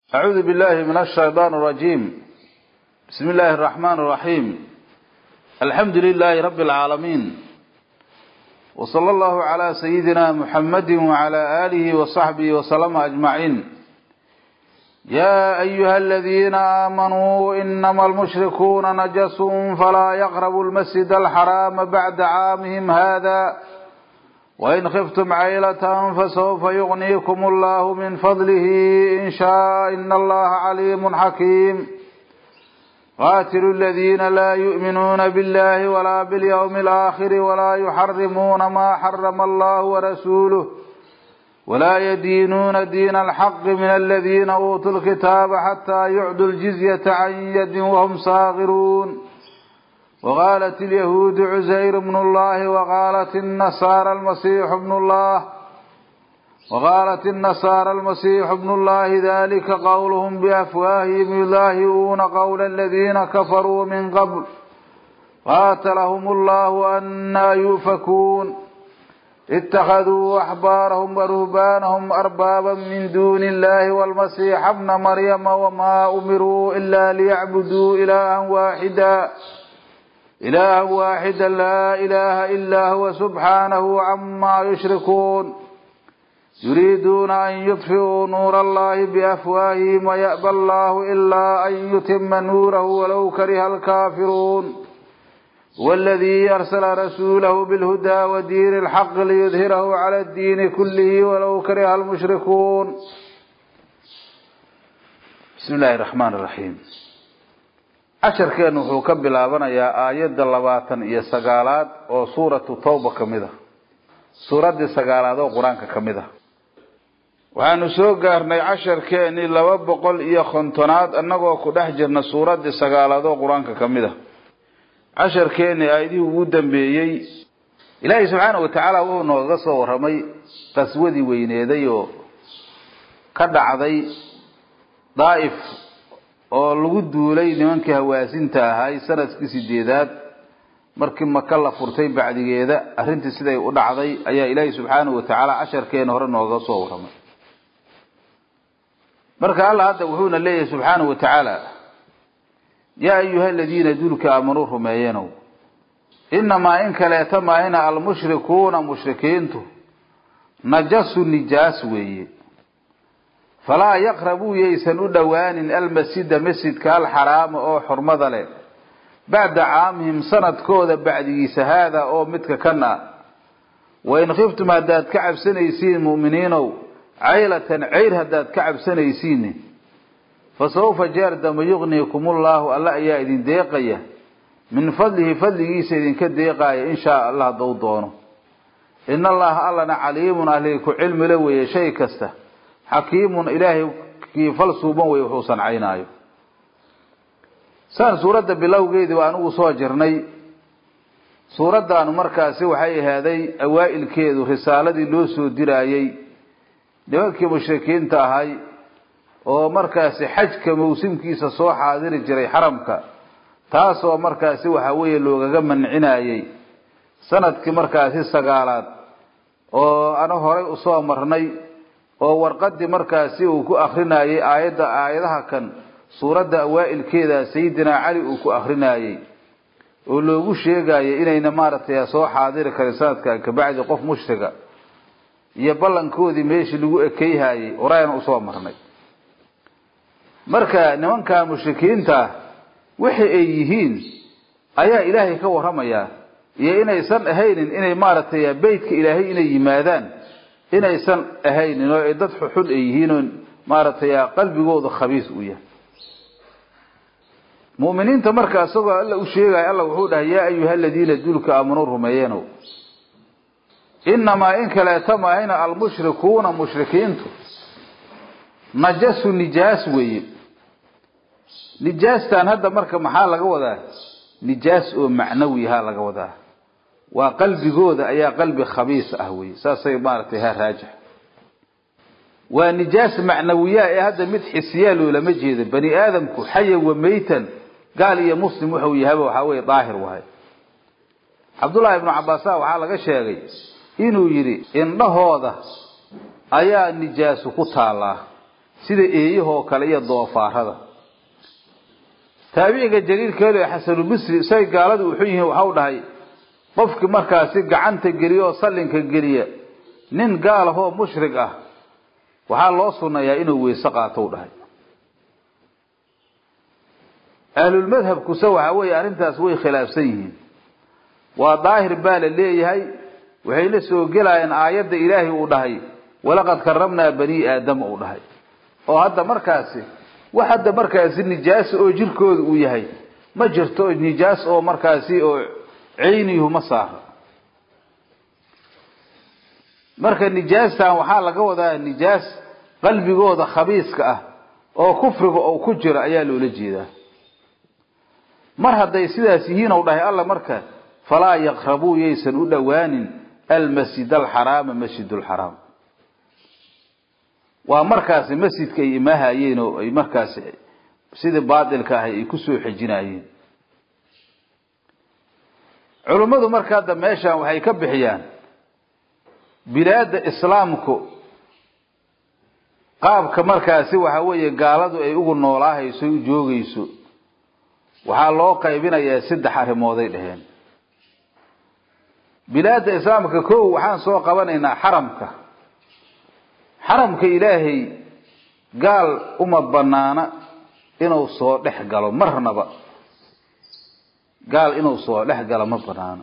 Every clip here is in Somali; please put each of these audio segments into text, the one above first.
أعوذ بالله من الشيطان الرجيم بسم الله الرحمن الرحيم الحمد لله رب العالمين وصلى الله على سيدنا محمد وعلى آله وصحبه وسلم أجمعين يا أيها الذين آمنوا إنما المشركون نجس فلا يقربوا المسجد الحرام بعد عامهم هذا وإن خفتم عيلة فسوف يغنيكم الله من فضله إن شاء إن الله عليم حكيم قاتلوا الذين لا يؤمنون بالله ولا باليوم الآخر ولا يحرمون ما حرم الله ورسوله ولا يدينون دين الحق من الذين أوتوا الكتاب حتى يعدوا الجزية عن يد وهم صاغرون وقالت اليهود عزير بن الله وقالت النصارى المسيح ابن الله وقالت النصارى المسيح ابن الله ذلك قولهم بأفواههم يلاهئون قول الذين كفروا من قبل قاتلهم الله أنا يؤفكون اتخذوا أحبارهم ورهبانهم أربابا من دون الله والمسيح ابن مريم وما أمروا إلا ليعبدوا إلها واحدا إلها واحدا لا إله إلا هو سبحانه عما يشركون يريدون أن يطفئوا نور الله بأفواههم ويأبى الله إلا أن يتم نوره ولو كره الكافرون والذي أرسل رسوله بالهدى ودين الحق ليظهره على الدين كله ولو كره المشركون بسم الله الرحمن الرحيم casharkeenu wuxuu ka bilaabanayaa aayadda labaatan iyo sagaalaad oo suuratu tawba ka mid a suuraddii sagaalaad oo qur-aanka ka mid a waxaanu soo gaarnay casharkeenii laba boqol iyo kontonaad annagoo ku dhex jirna suuraddii sagaalaad oo qur-aanka ka mid a casharkeenii aayadihii ugu dambeeyey ilaahay subxaana watacaala wuxuu noogaga soo warramay qaswadii weyneeday oo ka dhacday daaif oo lagu duulay nimankii hawaasinta ahay sanadkii sideedaad markii maka la furtay bacdigeeda arrintii siday u dhacday ayaa ilaahay subxaanahu watacaala casharkeena hore nooga soo warramay marka alla hadda wuxuuna leeyahay subxaanahu watacaala yaa ayuha aladiina duulka aamanuu rumeeyenow inamaa in kaleeta maahina almushrikuuna mushrikiintu najasu nijaas weeye falaa yaqrabuu yaysan u dhowaanin almasjida masjidka alxaraama oo xurmada leh bacda caamihim sanadkooda bacdigiisa haada oo midka kan ah wain khiftum haddaad ka cabsanaysiin mu'miniinow caylatan ceyr haddaad ka cabsanaysiin fa sawfa jeer dama yugniikum ullahu alla ayaa idin deeqaya min fadlihi fadligiisa idinka deeqaaya in shaa allah haddau doono in allaha allana caliimun ahli ku cilmila weeye shay kasta xakiimun ilaahay kii fal suuban wey wuxuu sancaynaayo saan suuradda bilowgeedii waa anugu soo jirnay suuraddaanu markaasi waxay ahaaday awaa'ilkeedu risaaladii loo soo diraayey nimankii mushrikiinta ahay oo markaasi xajka mawsimkiisa soo xaadiri jiray xaramka taasoo markaasi waxa weeye loogaga mancinayey sanadkii markaasi sagaalaad oo anu horay usoo marnay oo warqadii markaasi uu ku akrinayey aayadda aayadaha kan suuradda awaa'ilkeeda sayidina cali uu ku akrinayey oo loogu sheegayay inayna maaragtay soo xaadiri karin sanadkan kabacdi qof mushriga iyo ballankoodii meeshii lagu ekeyhayey horayaan usoo marnay marka nimankaa mushrikiinta wixi ay yihiin ayaa ilaahay ka warramayaa iyo inaysan ahaynin inay maaragtay beytka ilaahay inay yimaadaan inaysan ahaynin oo ay dad xuxun ay yihiin oo maaragtay qalbigooda khabiis u yahay mu'miniinta marka isagoo alla u sheegaya alla wuxuu dhahay yaa ayuha aladiina duulka aamanuu rumeeyenow inamaa in kaleeta maahina almushrikuuna mushrikiintu najasu nijaas weeye nijaastan hadda marka maxaa laga wadaa nijaas oo macnawiha laga wadaa waa qalbigooda ayaa qalbi khabiis ah wey saasay maaragtay ha raajix waa nijaas macnawiya ee hadda mid xisiyaa loolama jeedo bani aadamku xaya wa meytan gaal iyo muslim wuxuu yahaba waxaa weye daahir wahay cabdullaahi ibnu cabbaasa waxaa laga sheegay inuu yidhi indhahooda ayaa nijaasu ku taallaa sida eeyahoo kale iyo doofaarada taabiciga jaliilkeedu ee xasanulbisri isay gaaladu wuxuu yihiin waxau dhahay qofkii markaasi gacanta geliya oo sallinka geliya nin gaalahoo mushrig ah waxaa loo sunnayaa inuu weyse qaato u dhahay ahlulmadhabkuse waxa weeye arrintaas way khilaafsan yihiin waa daahir baa la leeyahay waxayna soo gelayaan aayadda ilaahay uu dhahay walaqad karamnaa bani aadama uu dhahay oo hadda markaasi wax hadda markaasi nijaasa oo jirkooda uu yahay ma jirto nijaas oo markaasi oo ceyniyuhu ma saaro marka nijaastan waxaa laga wadaa nijaas qalbigooda khabiiska ah oo kufriga oo ku jira ayaa loola jeedaa mar hadday sidaas yihiin ou dhahay alla marka falaa yaqrabuu yaysan u dhowaanin almasjid alxaraama masjid lxaraam waa markaasi masjidka ay imaahayeen oo ay markaasi sidii baatilka ahay ay kusoo xejinayeen culummadu marka hadda meeshan waxay ka bixiyaan bilaada islaamku qaabka markaasi waxa weeye gaaladu ay ugu noolaahayso u joogayso waxaa loo qaybinayaa saddex arrimooday dheheen bilaada islaamka kow waxaan soo qabanaynaa xaramka xaramka ilaahay gaal uma banaana inuu soo dhex galo marnaba gaal inuu soo dhex galo ma banaano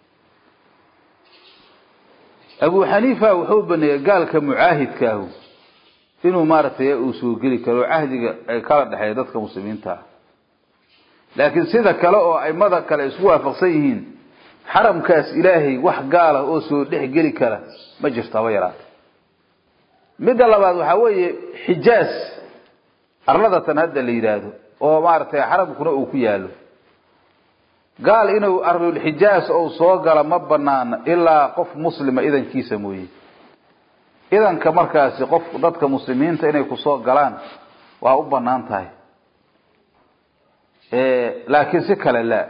abu xaniifa wuxuu baneeyey gaalka mucaahidkaahu inuu maaragtay uu soo geli karo cahdiga ay kala dhexeeya dadka muslimiinta ah laakiin sida kale oo aimada kale isku waafaqsan yihiin xaramkaas ilaahay wax gaalah oo soo dhex geli kara ma jirto haba yaraata midda labaad waxaa weeye xijaas arladatan hadda la yidhaahdo oo maaragtay xaramkuna uu ku yaalo gaal inuu ardulxijaas ou soo gala ma banaana ilaa qof muslima idankiisa mooye idanka markaasi qof dadka muslimiinta inay kusoo galaan waa u banaan tahay laakiin si kale laa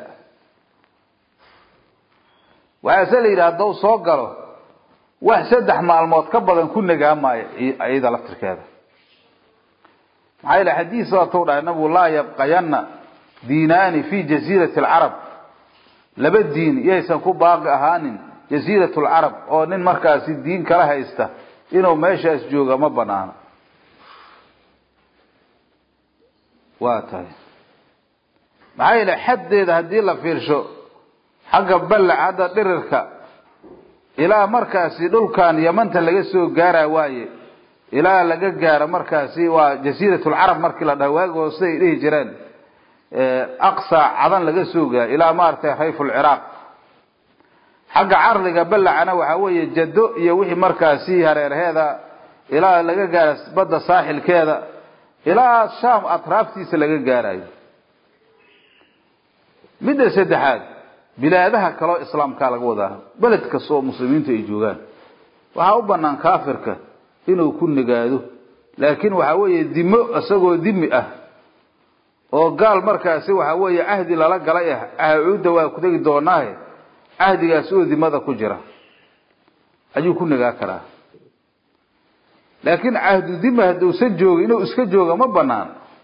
waxaase la yidhi haddau soo galo wax saddex maalmood ka badan ku nagaamaayo iyada laftirkeeda maxaa yidhi xadiis waatuu dhahay nabigu laa yabqayanna diinaani fi jasiirati alcarab laba diin yaysan ku baaqi ahaanin jasiirat lcarab oo nin markaasi diin kala haysta inuu meeshaas jooga ma banaano waa tahay maxaa yeele xaddeeda haddii la fiirsho xagga ballac hadda dhirirka ilaa markaasi dhulkan yamanta laga soo gaara waaye ilaa laga gaaro markaasi waa jasiiratulcarab markii la dhaha waagi hoose ay dhihi jireen aqsa cadan laga soo gaaro ilaa maaragtay rayfulciraaq xagga carliga ballacana waxaa weeye jado iyo wixii markaasi hareerheeda ilaa laga gaaro badda saaxilkeeda ilaa shaam atraaftiisa laga gaarayo midda saddexaad bilaadaha kaloo islaamkaa laga wadaa beled kasta oo muslimiintu ay joogaan waxaa u banaan kaafirka inuu ku nagaado laakiin waxaa weeye dimo isagoo dimi ah oo gaal markaasi waxaa weeye cahdi lala galay ah acuudda waa ku tegi doonaahe cahdigaas oo dimada ku jira ayuu ku nagaa karaa laakiin cahdu dima hadduusan joogin inuu iska jooga ma banaan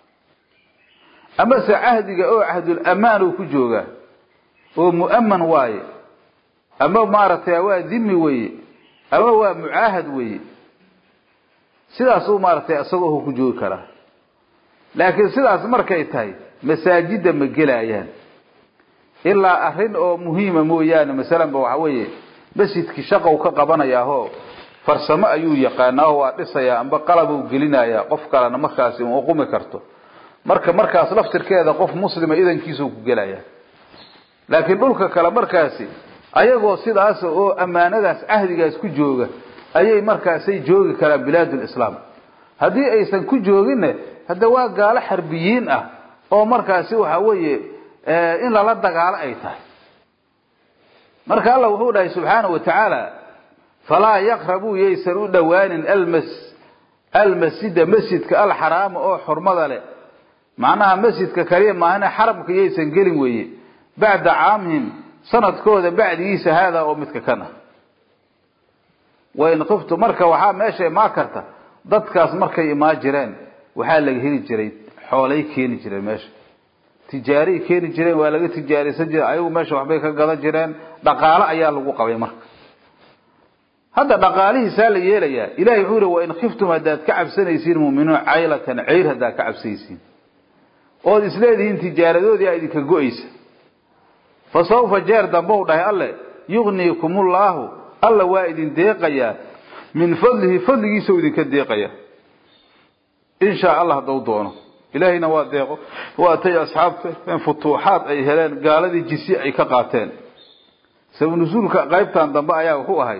amase cahdiga oo cahdul amaan uu ku joogaa oo mu'aman waaye ama maaragtay waa dimi weye ama waa mucaahad weye sidaasuu maaragtay isagoo ku joogi karaa laakiin sidaas markay tahay masaajidda ma gelayaan ilaa arrin oo muhiima mooyaane masalanba waxa weeye masjidkii shaqow ka qabanayaahoo farsamo ayuu yaqaanaaho waa dhisayaa amba qalabuu gelinayaa qof kalena markaasi uma qumi karto marka markaas laftirkeeda qof muslima idankiisuu ku gelaya laakiin dhulka kale markaasi ayagoo sidaas oo ammaanadaas cahdigaas ku jooga ayay markaasay joogi karaan bilaadulislaam haddii aysan ku jooginna hadda waa gaalo xarbiyiin ah oo markaasi waxa weeye in lala dagaalo ay tahay marka alla wuxuu dhahay subxaana wa tacaala falaa yaqrabuu yaysan u dhowaanin almas almasjida masjidka alxaraama oo xurmada leh macnaha masjidka kaliya maahane xaramka yaysan gelin weeye bacda caamihim sanadkooda bacdigiisa haadaa oo midka kan ah wain qiftu marka waxaa meesha imaa karta dadkaas markay imaa jireen waxaa laga heli jiray xoolay keeni jireen meesha tijaaray keeni jireen waa laga tijaaraysan jiray ayagu meesha waxbay ka gadan jireen dhaqaale ayaa lagu qabay marka hadda dhaqaalihiisaa la yeelayaa ilahay wuxuu yihi wain khiftum haddaad ka cabsanaysiin mu'miniin caylatan ceyr haddaad ka cabsanaysiin ood isleedihiin tijaaradoodii aa idinka go-aysa fa sawfa jeer dambe u dhahay alle yugniikumullaahu alla waa idin deeqayaa min fadlihi fadligiisa u idinka deeqaya in shaa allah haddau doono ilaahayna waa deeqo waatay asxaabta futuuxaad ay heleen gaaladii jisi ay ka qaateen sabanusuulka qaybtan dambe ayaa wuxuu ahay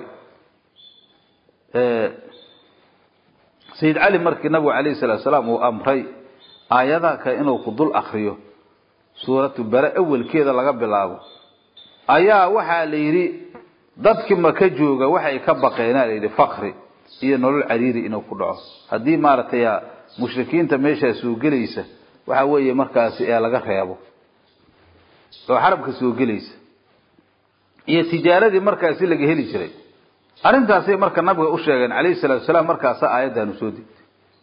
sayid cali markii nabigu calayhi salaatu salaam uu amray aayadaha kale inuu ku dul akriyo suuratu bare awelkeeda laga bilaabo ayaa waxaa la yidhi dadkii maka jooga waxay ka baqeenaa la yidhi fakri iyo nolol cariiri inuu ku dhaco haddii maaragtay mushrikiinta meeshaa soo gelaysa waxa weeye markaasi ee laga reebo oo xarabka soo gelaysa iyo tijaaradii markaasi laga heli jiray arrintaasay marka nabiga u sheegeen calayhi salaatu salaam markaasa aayaddaanu soo degtay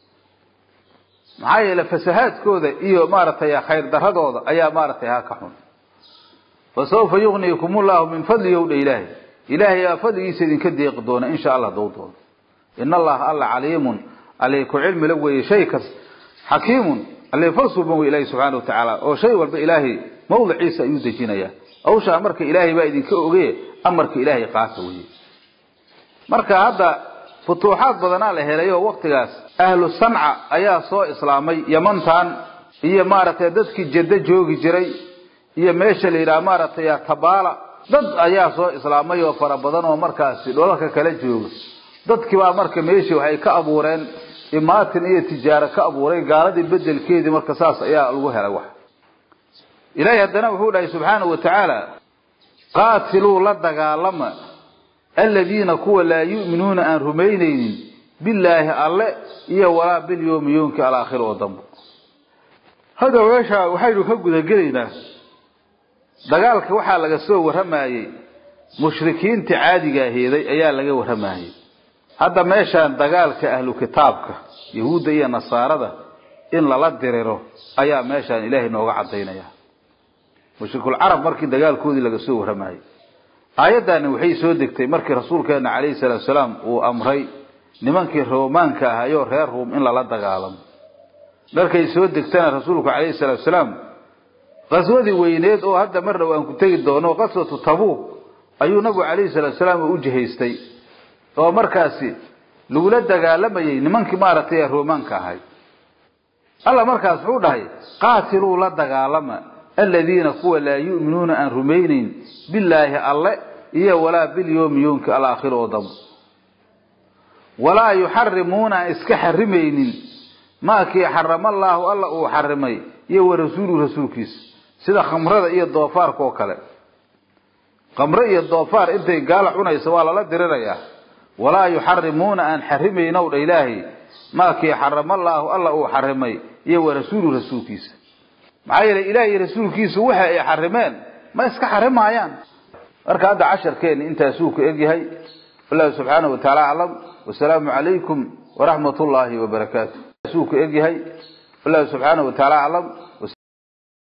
maxaa yeele fasahaadkooda iyo maaragtay khayr daradooda ayaa maaragtay ha ka xun fa sawfa yugniikum ullahu min fadlihi ow dha ilaahay ilaahay aa fadligiisa idinka deeqi doona insha allah dou doono in allaha alla caliimun alle ku cilmi la weeye shay kas xakiimun alle falsuban wey ilaahay subxaana watacaala oo shay walba ilaahay mawdiciisa ayuu dejinayaa awshaa marka ilaahay baa idinka oge amarka ilaahay qaata weye marka hadda futuuxaad badanaa la helay oo waktigaas ahlu sanca ayaa soo islaamay yamantan iyo maaragtay dadkii jaddo joogi jiray iyo meesha la yidhaha maaragtay tabaala dad ayaa soo islaamay oo fara badan oo markaasi dholalka kala jooga dadkiibaa marka meeshii waxay ka abuureen imaatin iyo tijaaro ka abuuray gaaladii bedelkeedii marka saas ayaa lagu helay wax ilaahay haddana wuxuu dhahay subxaanahu wa tacaala qaatiluu la dagaalama aladiina kuwa laa yu'minuuna aan rumaynaynin billaahi alle iyo walaa bilyawmi yoomki alaakhir oo dambe hadda meesha waxaynu ka gudagelaynaa dagaalka waxaa laga soo warramayey mushrikiinta caadigaa heeday ayaa laga warramayey hadda meeshaan dagaalka ahlu kitaabka yahuudda iyo nasaarada in lala diriro ayaa meeshaan ilaahay nooga cadaynaya mushrikul-carab markii dagaalkoodii laga soo warramayey aayaddaani waxay soo degtay markii rasuulkeena calayhi salaatu salaam uu amray nimankii roomaanka ahayoo reer ruum in lala dagaalamo markay soo degtana rasuulku calayhi salaatu salaam qaswadii weyneed oo hadda mar dhow aan ku tegi doono qaswatu tabuuq ayuu nabigu calayhi salaatu salaam u jihaystay oo markaasi lagula dagaalamayey nimankii maaragtay ee roomaanka ahay alla markaas wuxuu dhahay qaatiluu la dagaalama aladiina kuwa laa yu'minuuna aan rumaynayn billaahi alle iyo walaa bilyawmi yoomki alaakhir oo dambe walaa yuxarimuuna aan iska xarimaynin maakii xarama allaahu alla uu xarimay iyo wa rasuuluhu rasuulkiisa sida khamrada iyo doofaarka oo kale khamre iyo doofaar intay gaala cunayso waa lala dirirayaa walaa yuxarimuuna aan xarimaynow dha ilaahay maakii xarama allaahu alla uu xarimay iyo wa rasuuluhu rasuulkiisa maxaa yeelay ilaah iyo rasuulkiisu waxa ay xarimeen ma iska xarimaayaan marka hadda casharkeeni intaasuu ku egyahay wallahu subxaanahu watacaala aclam wasalaamu calaykum waraxmat ullaahi wabarakaatu suu ku egyahay wallahu subxaanahu watacaala aclam